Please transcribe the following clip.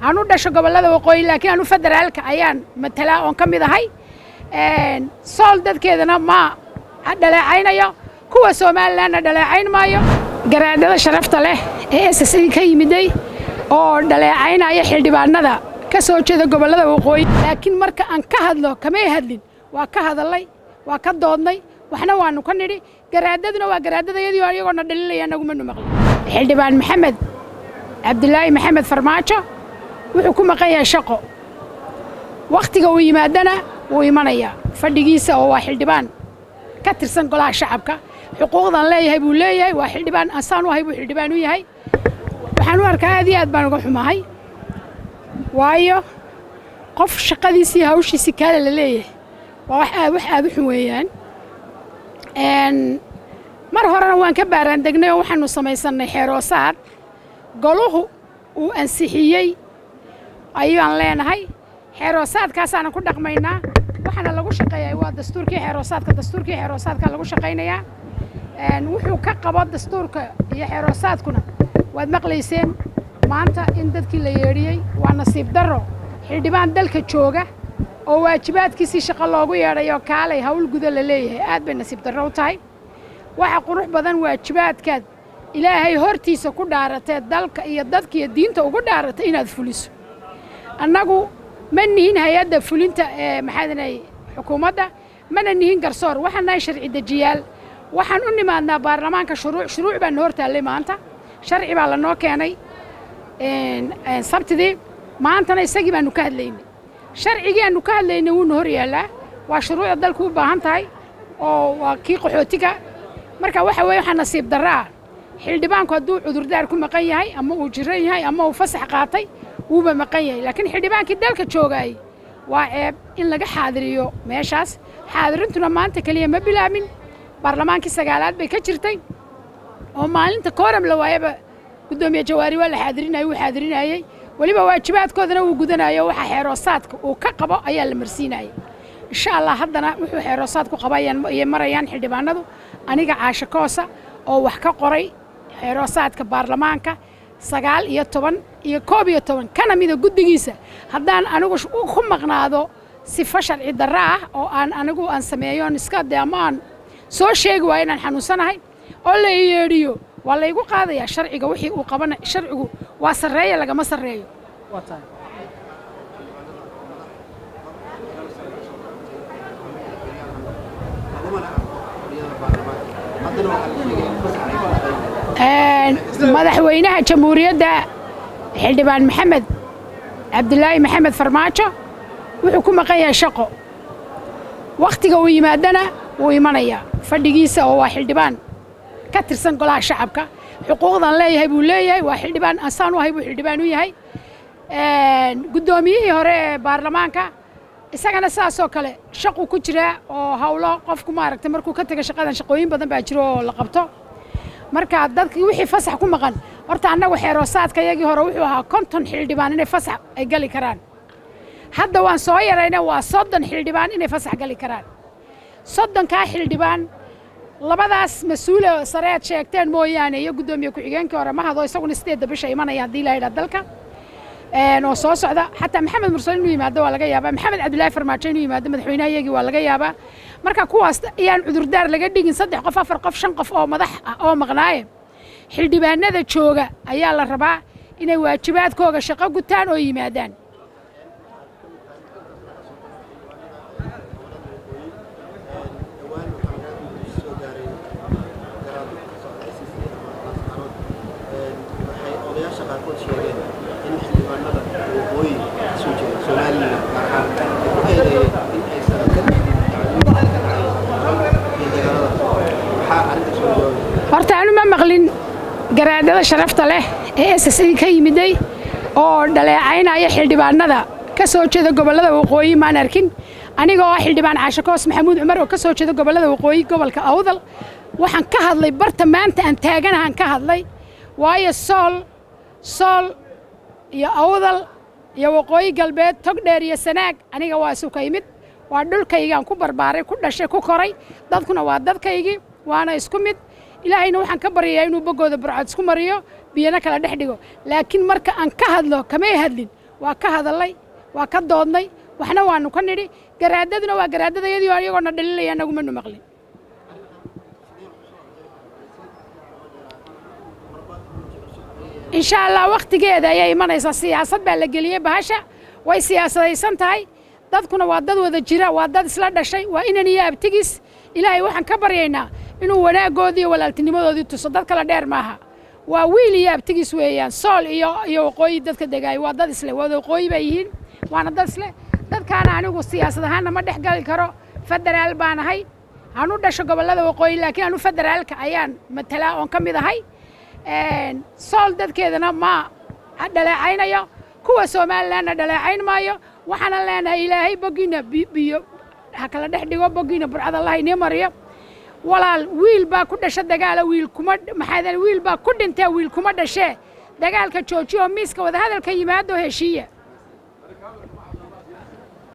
aan u dhasho gobollada waqooyi laakiin anu federaalka ayaan matalaa oon ka mid ahay sool dadkeedana ma dhaleecaynayo kuwa somalilanna dhaleecayn maayo garaadada sharafta leh ee s s ka yimiday oo dhaleecaynaya xildhibaanada ka soo jeeda gobollada waqooyi laakiin marka aan ka hadlo kamay hadlin waa ka hadallay waa ka doodnay waxna waanu ka nidhi garaadaduna waa garaadadayadii iyagoona dhalinaya nagumanu maqlin xildhibaan maxamed cabdilaahi maxamed farmaajo wuxuu ku maqan yahay shaqo wakhtiga uu yimaadana wuu imanayaa fadhigiisa oo waa xildhibaan ka tirsan golaha shacabka xuquuqdan leeyahay buu leeyahay waa xildhibaan asaan u ahay buu xildhibaan u yahay waxaan u arkaa aad iyo aad baan uga xumahay waayo qof shaqadiisii hawshiisii kaale la leeyahay waa wax aad wax aad u xun weeyaan mar horena waan ka baaraan degnay oo waxaanu samaysannay xeeroosaad goluhu uu ansixiyey ayaan leenahay xeeroosaadkaasaanan ku dhaqmaynaa waxaana lagu shaqeeyaa waa dastuurkii xeeroosaadka dastuurkii xeeroosaadka lagu shaqaynayaa wuxuu ka qabo dastuurka iyo xeeroosaadkuna waad maqlayseen maanta in dadkii la yeedhiyey waa nasiib darro xildhibaan dalka jooga oo waajibaadkiisii shaqo loogu yeedhayo kaalay hawl guda la leeyahay aad bay nasiib darro u tahay waxa qurux badan waajibaadkaad ilaahay hortiisa ku dhaaratee dalka iyo dadka iyo diinta ugu dhaaratay inaad fuliso annagu ma nihin hay-adda fulinta ee maxaadinay xukuumadda mana nihin garsoor waxaan nahay sharci dejiyaal waxaan u nimaadnaa baarlamaanka shuruuc shuruuc baan hor taallay maanta sharci baa lanoo keenay sabtidii maantana isagii baanu ka hadlaynay sharcigii aanu ka hadlaynay wuuna hor yaallaa waa shuruucda dalku u baahan tahay oo waa kii qaxootiga marka waxa weeye waxaa nasiib darro ah xildhibaanku hadduu cudurdaar ku maqan yahay ama uu jiran yahay ama uu fasax qaatay wuuba maqan yahay laakiin xildhibaankii dalka joogaayey waa ceeb in laga xaadiriyo meeshaas xaadirintuna maanta keliya ma bilaabin baarlamaankii sagaalaad bay ka jirtay oo maalinta kooram la waayaba guddoomiye jawaari waa la xaadirinayay wuu xaadirinayey weliba waajibaadkoodana wuu gudanayo waxa xeeroosaadka uu ka qabo ayaa la marsiinayay insha allah haddana wuxuu xeeroosaad ku qaba ayay marayaan xildhibaanadu aniga caasho koosa oo wax ka qoray xeeroosaadka baarlamaanka sagaal iyo toban iyo koob iyo toban kana mida guddigiisa haddaan anigu ku maqnaado sifo sharci darro ah oo aan anigu aan sameeyoon iska de ama aan soo sheegi waayo inaan xanuunsanahay oo la yeedhiyo waa laygu qaadayaa sharciga wixii uu qabana sharcigu waa sarreeya lagama sarreeyo madaxweynaha jamhuuriyadda xildhibaan maxamed cabdilaahi maxamed farmaajo wuxuu ku maqan yahay shaqo wakhtiga uu yimaadana wuu imanayaa fadhigiisa oo waa xildhibaan ka tirsan golaha shacabka xuquuqdan leeyahay buu leeyahay waa xildhibaan asaan u ahay buu xildhibaan u yahay guddoomiyihii hore ee baarlamaanka isagana saasoo kale shaquu ku jiraa oo hawlo qofku maaragtay markuu ka taga shaqadan shaqooyin badan baa jiro oo la qabto marka dadkii wixii fasax ku maqan horta annagu xeeroosaadka iyagii hore wuxuu ahaa konton xildhibaan inay fasax ay gali karaan hadda waan soo yarayna waa soddon xildhibaan inay fasax gali karaan soddonkaa xildhibaan labadaas mas-uule sare aad sheegteen mooyaane iyo guddoomiye ku-xigeenkii hore ma hado isaguna sideedda bisha imanaya haddii la yidhaha dalka oo soo socda xataa maxamed mursal inuu yimaado waa laga yaabaa maxamed cabdillaahi farmaajo inuu yimaado madaxweynaha iyagii waa laga yaabaa marka kuwaas ayaan cudurdaar laga dhigin saddex qof afar qof shan qof oo madax ah oo maqnaaye xildhibaanada jooga ayaa la rabaa inay waajibaadkooga shaqo gutaan oo yimaadaan horta anu ma maqlin garaadada sharafta leh ee s s ka yimiday oo dhaleecaynaya xildhibaanada ka soo jeeda gobollada waqooyi maan arkin aniga oo ah xildhibaan caasho koos maxamuud cumar oo ka soo jeeda gobollada waqooyi gobolka awdal waxaan ka hadlay barta maanta aan taaganahaan ka hadlay waayo sool sool iyo awdal iyo waqooyi galbeed togdheer iyo sanaag aniga waa isuka yimid waa dhulkaygaan ku barbaaray ku dhashay ku koray dadkuna waa dadkaygii waana isku mid ilaahayna waxaan ka baryayaa inuu boggooda burcad isku mariyo biyana kala dhex dhigo laakiin marka aan ka hadlo kamay hadlin waa ka hadallay waa ka doodnay waxna waanu ka nidhi garaadaduna waa garaadadayadii oo iyagoona dhalinaya nagumanu maqlin insha allah wakhtigeeda ayay imanaysaa siyaasad baa la geliyey bahasha way siyaasadaysan tahay dadkuna waa dad wada jira waa dad isla dhashay waa inan iyo abtigis ilaahay waxaan ka baryaynaa inuu wanaaggoodii iyo walaaltinimadoodii tuso dad kala dheer maaha waa wiil iyo abtigis weeyaan sool iyo iyo waqooyi dadka degaaya waa dad isle wada waqooyi bay yihiin waana dad isle dadkaana anigu siyaasad ahaanna ma dhex gali karo federaal baan ahay aan u dhasho gobollada waqooyi laakiin anu federaalka ayaan matalaa oon ka mid ahay sool dadkeedana ma dhaleecaynayo kuwa somalilanna dhaleecayn maayo waxaana leenahay ilaahay boggiina biyo ha kala dhex dhigo boggiina burcad allah inii mariyo walaal wiil baa ku dhasha dagaala wiil kuma maxaa wiil baa ku dhintee wiil kuma dhashee dagaalka joojiya oo miiska wadahadalka yimaado heshiiya